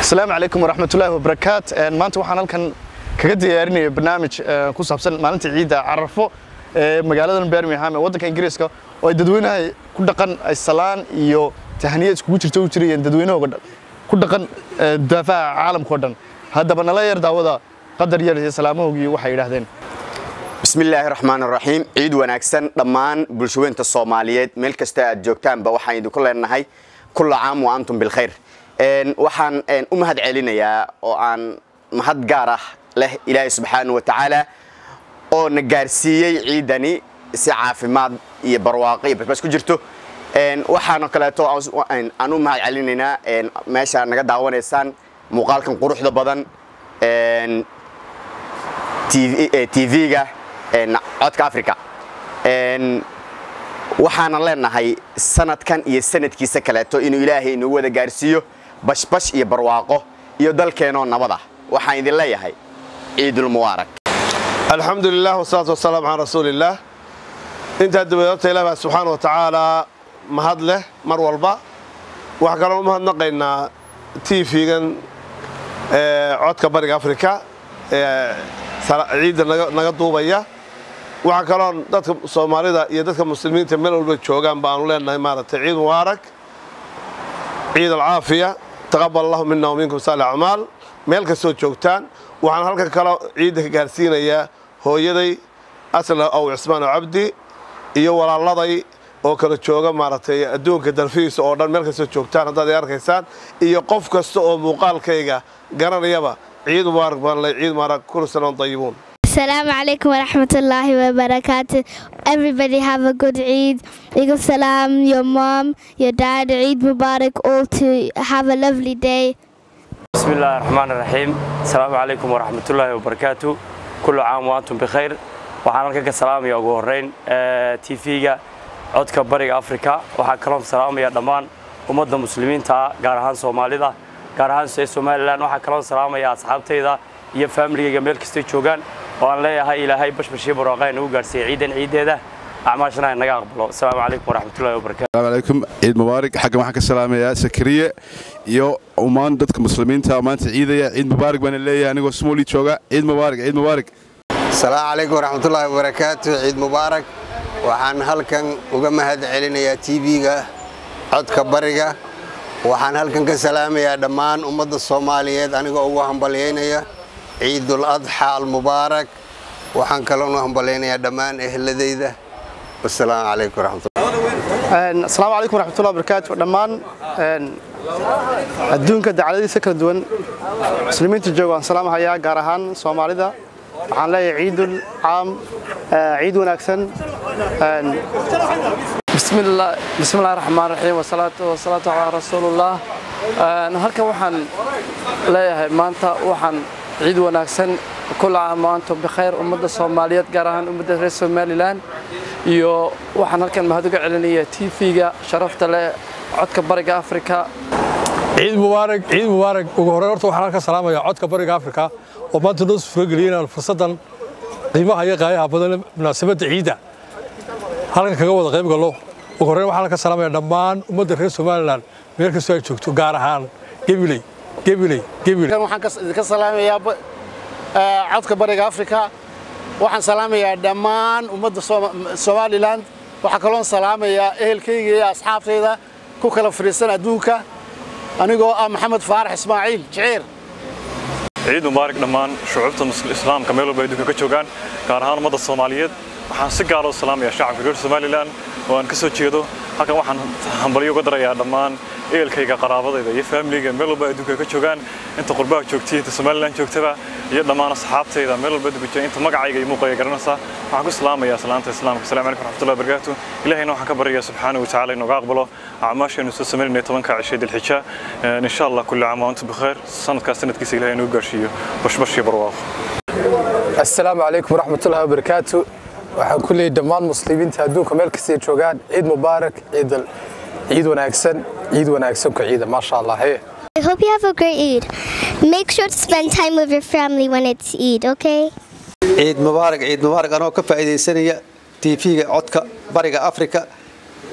asalaamu calaykum waraxmatullaahi wabarakaat maanta waxaan halkan kaga diyaarinaya barnaamij ku saabsan maalinta ciidda carafo ee magaaladan birmingham ee waddanka ingiriiska oo ay dadweynaha ku dhaqan ay salaan iyo tahniya iskugu jirta u jirayeen dadweynahooga dhan ku dhaqan daafaha caalamka oo dhan haddaba nala yar daawada qadar yar iyo salaamahoogii waxay yidhaahdeen bismillaahi raxmaan raxiim ciid wanaagsan dhammaan bulshaweynta soomaaliyeed meel kasta aad joogtaanba waxaan idinku leenahay kulla caam wa antum bilkhayr waxaan u mahad celinayaa oo aan mahad gaar ah leh ilaahay subxaana wa tacaala oo na gaarsiiyey ciidani si caafimaad iyo barwaaqo iyo basbas ku jirto waxaana kaleeto aan u mahad celinaynaa meesha naga daawanaysaan muuqaalkan quruxda badan tv-ga codka africa waxaana leenahay sanadkan iyo sanadkiisa kaleeto inuu ilaahay inuu wada gaarsiiyo bashbash iyo barwaaqo iyo dalkeenoo nabada waxaan idin leeyahay ciidulmubaarak alxamdu lilah wasalaatu wasalaam calaa rasuuliillaah intaa dabadeed horta ilaah baa subxaana wa tacaalaa mahad leh mar walba waxaa kaloo u mahadnaqaynaa tv-gan codka bariga afrika ee ciidda naga duubaya waxaa kaloo dadka soomaalida iyo dadka muslimiinta meel walba joogaan ba aanu leenahay maaragtay ciid mubaarak ciid alcaafiya taqabal allahu mina waminkum saali acmaal meel kastoo joogtaan waxaan halkan kaloo ciidda ka gaarsiinayaa hooyaday asla ow cismaan oo cabdi iyo walaaladay oo kala jooga maaragtay adduunka dalfihiisa oo dhan meel kastoo joogtaan haddaad ay arkaysaan iyo qof kasta oo muuqaalkayga garanayaba ciid mubaarak baan leh ciid mubaarak kullu sana dayibuun Assalamu alaikum wa rahmatullahi wa barakatuh. Everybody have a good Eid. Eid salam, your mom, your dad, Eid Mubarak, all to have a lovely day. بسم الله الرحمن الرحيم السلام عليكم ورحمة الله وبركاته كل عام وأنتم بخير waxaan halkan ka salaamaya ugu horeyn tv-ga codka bariga afrika waxaa kaloo salaamaya dhammaan ummadda muslimiinta ah gaar ahaan soomaalida gaar ahaan ee somalilan waxaa kaloo salaamaya asxaabtayda iyo faamiligayga meel kastay joogaan oo aan leeyahay ilaahay bashbashii barwaaqaa nagu gaarsiiyey ciidan ciideeda acmaashana naga aqbalo asalaamu calaykum waraxmatullahi wabarakatu السلام عليكم عيد مبارك حق waxaan ka salaamayaa sakariye iyo umaan dadka muslimiinta maanta ciidaya ciid mubaarak baan leeyahay anigoo smooli jooga ciid mubaarak ciid mubaarak asalaamu calaykum waraxmatullaahi wabarakaatu ciid mubaarak waxaan halkan uga mahad celinayaa tv-ga codka bariga waxaan halkan ka salaamayaa dhammaan ummadda soomaaliyeed anigoo ugu hambalyaynaya ciidul adxa almubaarak waxaan kaloonu hambalyaynayaa dhammaan ehladayda wasalaamu calaykum waraxmatullahi asalaamu calaykum waraxmatullahi wabarakaatu dhammaan adduunka dacaladiisa kala duwan muslimiinta jooga waan salaamahayaa gaar ahaan soomaalida waxaan leeyahay ciidul caam ciid wanaagsan بسم الله بسم الله الرحمن الرحيم والصلاة والصلاة على رسول الله halkan waxaan leeyahay maanta waxaan ciid wanaagsan kula caam wa antum bikhayr ummadda Soomaaliyeed gaar ahaan ummadda reer Somaliland iyo waxaan halkan mahad uga celinayaa TV-ga sharafta leh codka bariga Afrika ciid mubaarak ciid mubaarak ugu horreyn horta waxaan halka salaamayaa codka bariga afrika oo maanta noo suurageliyay inaan fursaddan qiimaha iyo qaayaha badan munaasabadda ciidda halkan kaga wada qayb gallo ugu horreyn waxaan halka salaamayaa dhammaan ummadda reer somalilan meel kastoo ay joogto gaar ahaan gebiley gebiley gebiley waxaan idinka salaamayaa codka bariga afrika waxaan salaamayaa dhammaan ummadda somalilan waxaa kaloon salaamayaa ehelkayga iyo asxaabtayda ku kala fadhiisan adduunka anigoo ah maxamed faarax ismaaciil jiciir ciid mubaarak dhammaan shucuubta islaamka meel walba adduunka ka joogaan gaar ahaan ummadda soomaaliyeed waxaan si gaar u salaamayaa shacabka reer somalilan oo aan ka soo jeedo halkan waxaan hambalyo uga darayaa dhammaan ehelkayga qaraabadayda iyo faamiligayga meel walba adduunka ka joogaan inta qurbaha joogtay inta somalilan joogtaba iyo dhammaan asxaabtayda meel walba adduunka jooga inta magacayga iyo muuqayga garanaysaa waxaan ku salaamayaa salaanta islaamka asalaamu calaykum waraxmatullahi wabarakaatu ilahayna waxaan ka baryayaa subxaanahu watacaala inooga aqbalo acmaashaynu soo samaynayna tobanka cishay dilxija insha allah kulli caam wa antum bikheer sanadkaas sanadkiisa ilahay inoo gaarsiiyo bashbash iyo barwaaqo asalaamu calaykum waraxmatullahi wabarakaatu waxaan ku leeyahay dhammaan muslimiinta adduunka meel kastay joogaan ciid mubaarak ciid ciid wanaagsan ciid wanaagsan ku ciida maasha allah hee I hope you have a great Eid. Make sure to spend time with your family when it's Eid, okay? ciid mubaarak ciid mubaarak anoo ka faa'iidaysanaya tv-ga codka bariga afrika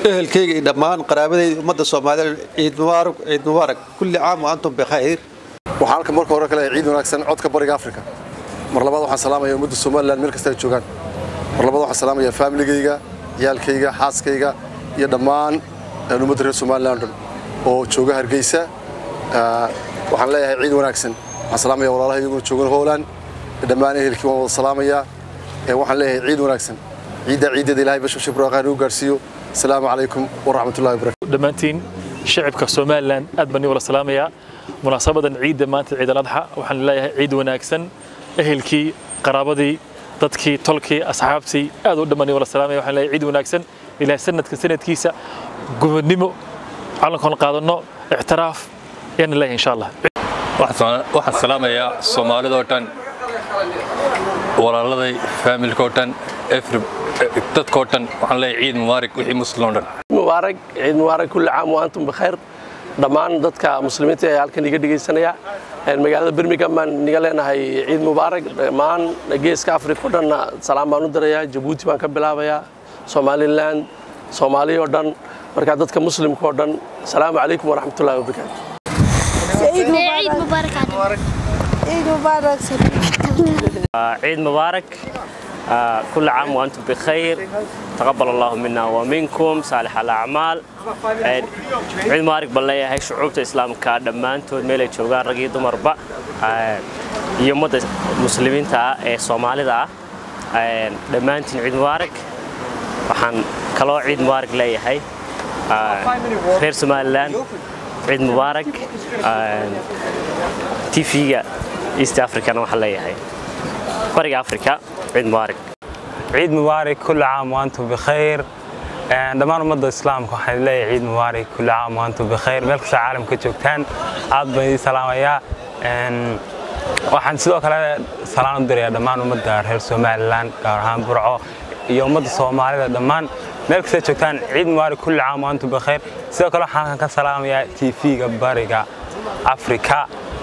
ehelkayga iyo dhammaan qaraabadayda ummadda soomaaliyeed ciid mubaarak ciid mubaarak kulli caam wa antum bikhayr waxaan halka marka hore kale ciid wanaagsan codka bariga afrika mar labaad waxaan salaamaya ummadda somalilan meel kasta ay joogaan mar labaad waxaan salaamaya faamiligayga ciyaalkayga xaaskayga iyo dhammaan ummadda reer somalilan dhan oo jooga hargeysa waxaan leeyahay ciid wanaagsan waxaan salaamaya walaalaha iyaguna joogan hooland dhammaan ehelkii waan wada salaamayaa waxaan leeyahay ciid wanaagsan ciidda ciiddeeda ilaahay bashar shibraaqaan uu gaarsiiyo asalaamu calaykum waraxmatullahi wabarakatu dhammaantiin shicibka somalilan aad baan wala salaamayaa munaasabadan ciidda maanta ciid aladxa waxaan leeyahay ciid wanaagsan ehelkii qaraabadii dadkii tolkii asxaabtii aad u dhammaan wala salaamaya waxaan leeyahay ciid wanaagsan ilaahay sanadka sanadkiisa gubadnimo calankoon qaadanno ictiraaf ayaan leeyahay insha allah waxaan salaamayaa soomaalidoo dhan walaaladay faamilkoo dhan dadkoo dhan waxaan leeyahay ciid mubaarak wixii muslim oo dhan mubaarak ciid mubaarak kulli caam wa antum bikhayr dhammaan dadka muslimiinta ee halkan iga dhegaysanaya magaalada birmingham baan niga leenahay ciid mubaarak dhammaan geeska afrika o dhanna salaam baan u dirayaa jabuuti baan ka bilaabayaa somaliland soomaaliya oo dhan marka dadka muslimka oo dhan asalaamu calaykum waraxmatullahi wabarakaatu عيد مبارك عيد مبارك عيد مبارك كل عام وأنتم بخير تقبل الله منا ومنكم صالح الأعمال عيد مبارك بالله هاي شعوب الإسلام كادمان تود ميلي شوغان رقي دمر با يوم مسلمين تا سومالي دا دمانتين عيد مبارك waxaan kaloo ciid mubaarak leeyahay reer somalilan ciid mubaarak tv-ga east africana waxaan leeyahay bariga africa ciid mubaarak ciid mubaarak kulli caam waantum bikhayr dhammaan ummadda islaamka waxaan leeyahay ciid mubaarak kulli caam waantum bikhayr meel kasta caalamka joogtaan aad baan idin salaamayaa waxaan sidoo kale salaan u dirayaa dhammaan ummadda reer somalilan gaar ahaan burco iyo ummadda soomaalida dhammaan meel kasta joogtaan ciid mubaarak kulli caam waantum bikhayr sidoo kale waxaan ka salaamayaa tv-ga bariga afrika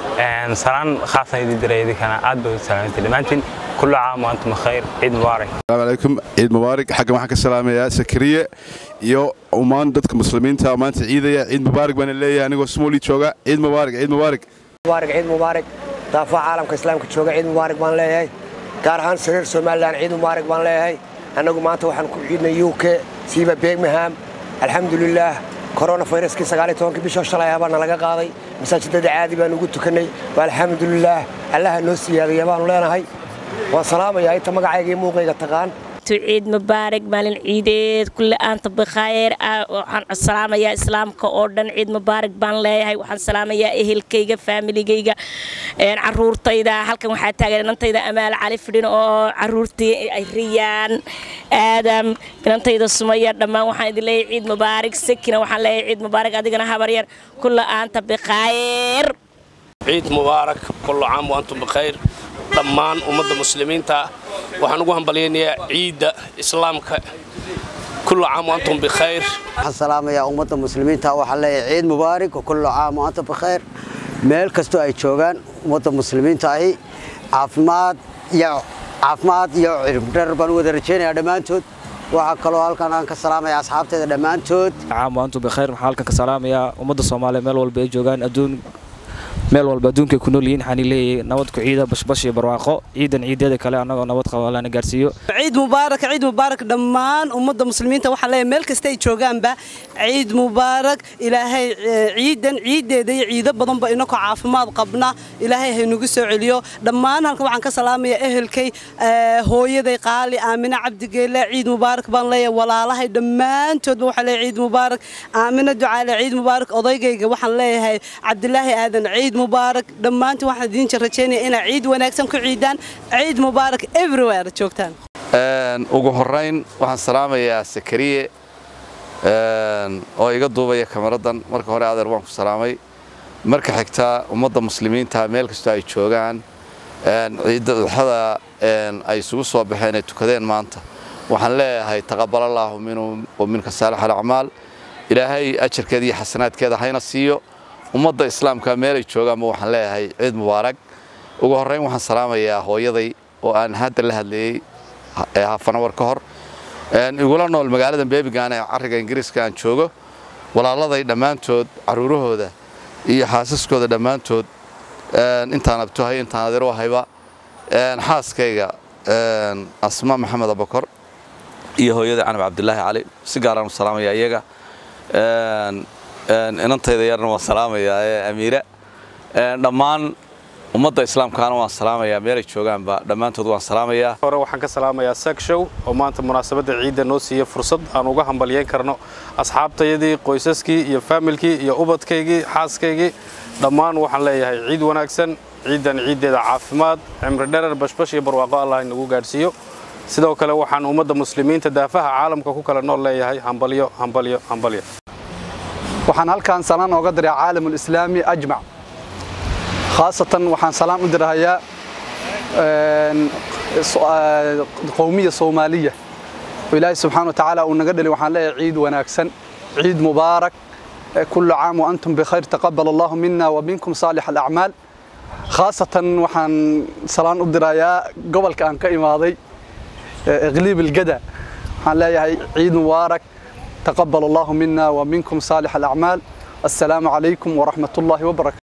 salaan khaasan idin diray idinkana aad baa u salaamantay dhammaantiin kulli caam waantum bikhayr ciid mubaarak السلام عليكم عيد مبارك حق waxaan ka salaamayaa sakariye iyo umaan dadka muslimiinta maanta ciidaya ciid mubaarak baan leeyahay anigoo smooli jooga ciid mubaarak ciid mubaarak mubaarak ciid mubaarak daafaha caalamka islaamka jooga ciid mubaarak baan leeyahay gaar ahaan sariir somalilan ciid mubaarak baan leeyahay annagu maanta waxaan ku ciidnay u k siiba birmingham alxamdulilaah korona fayraskii sagaaliyo tobankii bisha shalay abaana laga qaaday masaajidada caadi baan ugu tukannay waa alxamdulilaah allaha noo siyaadaya baanu leenahay waan salaamayaa inta magacayga iyo muuqayga taqaan ciid mubaarak maalin ciideed kulle aanta bikhayr waxaan salaamayaa islaamka oo dhan ciid mubaarak baan leeyahay waxaan salaamayaa ehelkayga faamiligayga caruurtayda halkan waxaa taagan inantayda amaal cali fidhin oo caruurtii ay riyaan aadam inantayda sumaya dhammaan waxaan idin leeyahay ciid mubaarak sakina waxaan leeyahay ciid mubaarak adigana habaryar kulle aanta bikhayr ciid mubaarak kullu caam wa antum bikhayr dhammaan ummadda muslimiinta waxaan ugu hambalyaynayaa ciidda islaamka kullu caam wa antum bikhayr waxaan salaamayaa ummadda muslimiinta waxaan leeyahay ciid mubaarak kullu caam wa antum bikhayr meel kastoo ay joogaan ummadda muslimiinta ahi caafimaad iyo caafimaad iyo cirbdhar baan u wada rajaynayaa dhammaantood waxaa kaloo halkan aan ka salaamaya asxaabteeda dhammaantood caam wa antum bikhayr waxaan halkan ka salaamayaa ummadda soomaaliya meel walba ay joogaan adduun meel walba adduunka ku nool yihiin waxaan leeyahay nabad ku ciida bashbash iyo barwaaqo ciidan ciideeda kale annagoo nabad qaba lana gaarsiiyo ciid mubaarak ciid mubaarak dhammaan ummadda muslimiinta waxaan leeyahay meel kasta ay joogaanba ciid mubaarak ilaahay ciidan ciideeda iyo ciido badanba inakoo caafimaad qabna ilaahay haynugu soo celiyo dhammaan halkan waxaan ka salaamayaa ehelkay hooyaday qaali aamina cabdigeele ciid mubaarak baan leeyahay walaalahay dhammaantoodba waxaan leeyahay ciid mubaarak aamina ducaale ciid mubaarak odaygayga waxaan leeyahay cabdilaahi aadan ciid mubaarak dhammaantiin waxaan idiin rajaynaya inaa ciid wanaagsan ku ciidaan ciid mubaarak everywhere joogtaan ugu horayn waxaan salaamayaa sakariye oo iga duubaya kameradan marka hore adeer waan ku salaamay marka xigta ummadda muslimiinta meel kastoo ay joogaan ciidda duxada ay isugu soo baxeen ay tukadeen maanta waxaan leeyahay taqabalallahu minhum wa minka saalix alacmaal ilaahay ajarkeeda iyo xasanaadkeeda hayna siiyo ummadda islaamka meelay joogaanba waxaan leeyahay ciid mubaarak ugu horrayn waxaan salaamayaa hooyaday oo aan hadda la hadlayey hafanawar ka hor igula nool magaalada bebigan ee cariga ingiriiska aan joogo walaaladay dhammaantood caruurahooda iyo xaasaskooda dhammaantood intaan abtuhay intaan adeer u hayba xaaskayga asma maxamed abakor iyo hooyada canab cabdilaahi cali si gaaraan u salaamaya iyaga inantayda yarna waan salaamayaa ee amiira dhammaan ummadda islaamkaana waan salaamayaa meelay joogaanba dhammaantood waan salaamayaa hore waxaan ka salaamayaa sagshow oo maanta munaasabadda ciidda noo siiya fursad aan uga hambalyeyn karno asxaabtayadii qoysaskii iyo faamilkii iyo ubadkaygii xaaskaygii dhammaan waxaan leeyahay ciid wanaagsan ciiddan ciiddeeda caafimaad cimri dherer bashbash iyo barwaaqo allah inagu gaadhsiiyo sidoo kale waxaan ummadda muslimiinta daafaha caalamka ku kala nool leeyahay hambalyo hambalyo hambalyo waxaan halkaan salaan ooga diray caalamul islaami ajmac khaasatan waxaan salaan u dirahayaa qowmiya soomaaliya oo ilaahay subxaana wa tacaala uu naga dhali waxaan leeyahay ciid wanaagsan ciid mubaarak كل عام وأنتم بخير تقبل الله منا ومنكم صالح الأعمال خاصة وحن سلام أدرايا قبل كان كإماضي إغليب الجدع waxaan leeyahay ciid mubaarak taqabal allahu mina wa minkum saalix alacmaal assalaamu calaykum waraxmat ullaahi wabarakatu